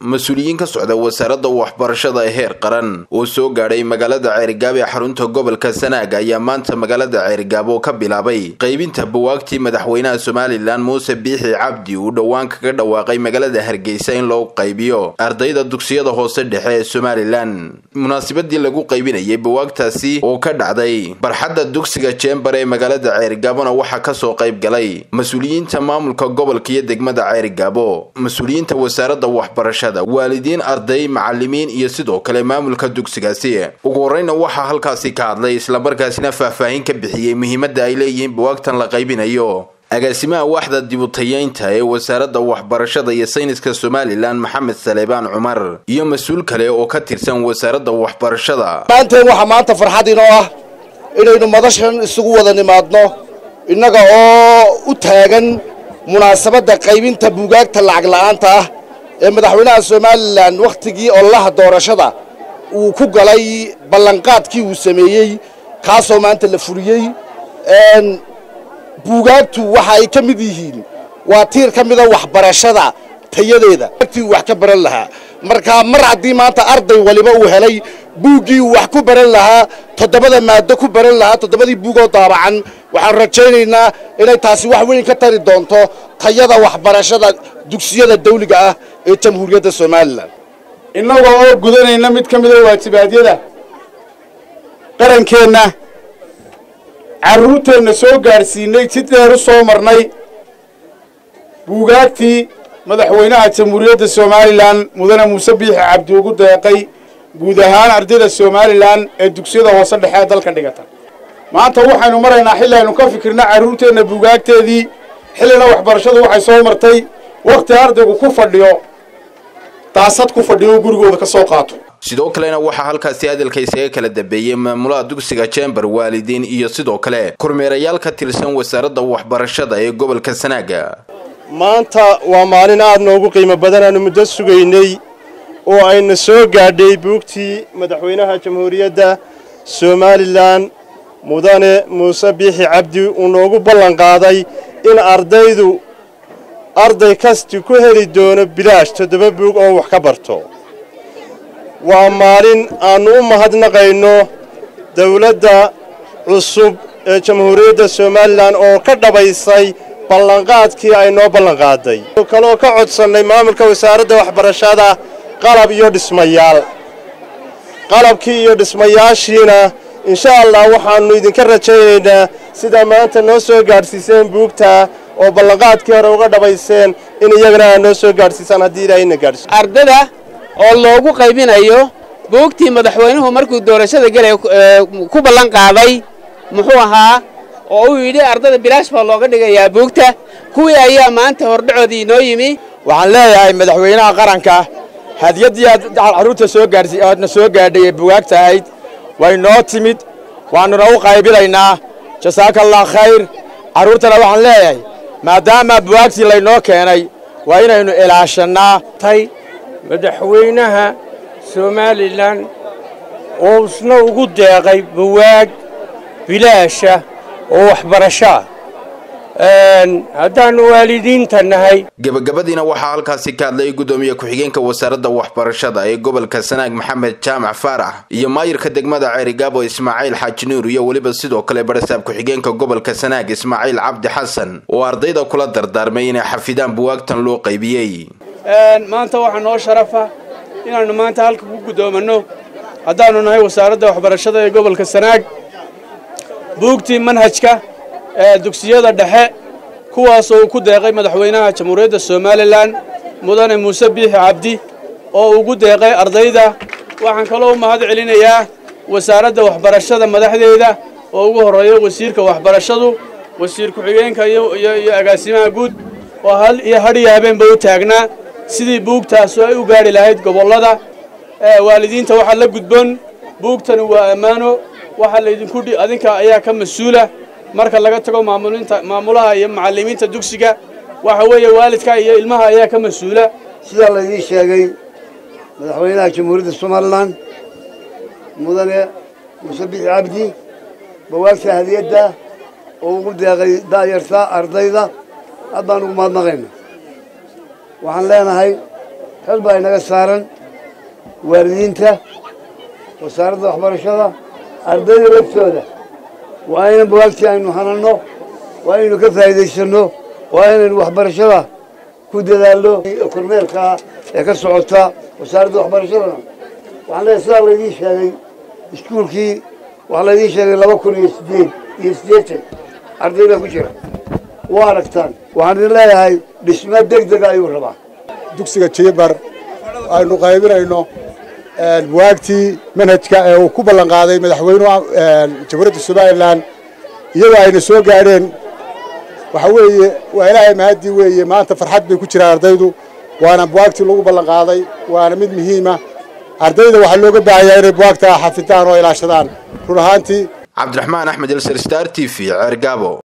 mas-uuliyiin ka socda wasaaradda waxbarashada ee heer qaran oo soo gaadhay magaalada ceerigaabo ee xarunta gobolka sanaag ayaa maanta magaalada ceerigaabo ka bilaabay qaybinta buwaagtii madaxweynaha somalilan muuse biixi cabdi uu dhowaan kaga dhawaaqay magaalada hargeysa in loo qaybiyo ardayda dugsiyada hoose dhexe ee somalilan munaasabadii lagu qaybinayay buwaagtaasi oo ka dhacday barxadda dugsiga jembar ee magaalada ceerigaabona waxaa kasoo qayb galay mas-uuliyiinta maamulka gobolka iyo degmada ceerigaabo mas-uuliyiinta wasaaradda waxbarashada waalidiin arday macalimiin iyo sidoo kale maamulka dugsigaasi ugu horeyna waxaa halkaasi ka hadlay islamarkaasina faahfaahin ka bixiyey muhiimadda ay leeyihiin buwaagtan la qaybinayo agaasimaha waaxda dibutayeynta ee wasaaradda waxbarashada iyo sayniska somalilan maxamed saleebaan cumar iyo mas-uul kale oo ka tirsan wasaaradda waxbarashada maanteen waxaa maanta farxad inoo ah inaynu madashan isugu wada nimaadno innaga oo u taagan munaasabadda qaybinta buugaagta lacag la'aanta ah ee madaxweynaha somalilan wakhtigii ololaha doorashada uu ku galay ballanqaadkii uu sameeyey kaasoo maanta la fuliyey buugaagtu waxa ay ka mid yihiin waa tiir ka mida waxbarashada tayadeeda tii uu wax ka baran lahaa markaa mar haddii maanta arday waliba uu helay buuggii uu wax ku baran lahaa toddobada maado ku baran lahaa toddobadii buugoo daabacan waxaan rajaynaynaa inay taasi wax weyn ka tari doonto tayada waxbarashada dugsiyada dawliga ah ee jamhuuriyadda somalilan innagoo oo gudanayna mid ka mida waajibaadyada qarankeenna carruurteenna soo gaadhsiinay si dheer u soo marnay buugaagtii madaxweynaha jamhuuriyadda somalilan mudane muuse biixi cabdi ugu deeqay guud ahaan ardayda somalilan ee dugsiyada hoose dhexe ee dalka dhigata maanta waxaynu maraynaa xilli aynu ka fikirna carruurteenna buugaagteedii xillina waxbarashadu waxay soo martay wakhti ardaygu ku fadhiyo daasad ku fadhiyo gurigooda ka soo qaato sidoo kalena waxaa halkaasi hadalka isaga kala dambeeyey maamulaha dugsiga jembar waalidiin iyo sidoo kale kormeerayaal ka tirsan wasaaradda waxbarashada ee gobolka sanaaga maanta waa maalin aad noogu qiimo badan aanu muddo sugaynay oo ayna soo gaadhay buugtii madaxweynaha jamhuuriyadda somalilan mudane muuse biixi cabdi uu noogu ballan qaaday in ardaydu arday kasti ku heli doono bilaash toddoba buug oo wax ka barto waa maalin aannu u mahadnaqayno dawladda cusub ee jamhuuriyadda somalilan oo ka dhabaysay ballanqaadkii ay noo ballanqaaday kaloo ka codsannay maamulka wasaaradda waxbarashada qalab iyo dhismayaal qalabkii iyo dhismayaashiina insha allah waxaannu idinka rajaynaynaa sidaa maanta noo soo gaadhsiiseen buugta oo ballanqaadkii hore uga dhabayseen in iyagana aad noo soo gaadhsiisaan haddii ilaahayna gaadhsiiso ardada oo loogu qaybinayo buugtii madaxweynuhu markuu doorashada gelay ku ballan qaaday muxuu ahaa oo uu yidhi ardada bilaash baa looga dhigayaa buugta kuwii ayaa maanta hordhacoodii inoo yimi waxaan leeyahay madaxweynaha qaranka hadiyaddii aad carruurta soo gaarsi aadna soo gaadhay ee bugaagta ahayd way noo timid waannuna u qaybilaynaa jasaaka allah khayr carruurtana waxaan leeyahay maadaama bugaagtii laynoo keenay waa inaynu ilaashannaa tay madaxweynaha somalilan oo isna ugu deeqay buwaag bilaasha oo waxbarashoa haddaannu waalidiinta nahay gebagabadiina waxaa halkaasi ka hadlay guddoomiye ku-xigeenka wasaaradda waxbarashada ee gobolka sanaag maxamed jaamac faarax iyo maayirka degmada ceerigaabo ismaaciil xaaji nuur iyo weliba sidoo kale barasaab ku-xigeenka gobolka sanaag ismaaciil cabdi xasan oo ardayda kula dardaarmay inay xafidaan buwaagtan loo qaybiyey maanta waxaa noo sharafa inaannu maanta halka ku guddoomanno haddaannu nahay wasaaradda waxbarashada ee gobolka sanaag buugtii manhajka ee dugsiyada dhexe kuwaasoo uu ku deeqay madaxweynaha jamhuuriyadda somalilan mudane muuse biixi cabdi oo ugu deeqay ardayda waxaan kaloo u mahad celinayaa wasaaradda waxbarashada madaxdeeda oo ugu horreeya wasiirka waxbarashadu wasiir ku-xigeenka iyo agaasimaha guud oo hal iyo hadhiyo habeenba u taagnaa sidii buugtaasu ay u gaadhi lahayd gobollada waalidiinta waxaa la gudboon buugtani waa ammaano waxaa laydinku adinka ayaa ka mas-uula marka laga tago maamulinta maamulaha iyo macallimiinta dugsiga waxa weeye waalidka iyo ilmaha ayaa ka mas-uula sidaa laydii sheegay madaxweynaha jamhuuriyadda somalilan mudane muuse bixi cabdi bawaagta hadiyadda oo ugu deeqay daayarta ardayda aad baan ugu mahadnaqayna waxaan leenahay xil baa inaga saaran waalidiinta wasaaradda waxbarashada ardayda laftooda waa inan bugaagtii aynu hananno waa inaynu ka faa'iidaysanno waa inaynu waxbarashada ku dadaalno kormeerkaa ee ka socota wasaaradda waxbarashadana waxaan leeyahay sidaa laydiin sheegay iskuulkii waxaa laydiin sheegay laba kun iyo sideed iyo siddeetan arday baa ku jira waa aragtaan waxaan idin leeyahay dhismo deg dega ayuu rabaa dugsiga jiibar aynu qaybinayno buwaagtii manhajka ee uu ku ballan qaaday madaxweynuhu jamhuuriyadda somalilan iyadoo ayna soo gaadheen waxa weeye waa ilaahay mahadii weeye maanta farxad bay ku jiraan ardaydu waana buwaagtii lagu ballan qaaday waana mid muhiima ardayda waxaa looga baahanyaa inay buwaagtaa xafidaan oo ilaashadaan run ahaantii cabdiraxmaan axmed elsar star t v ceergaabo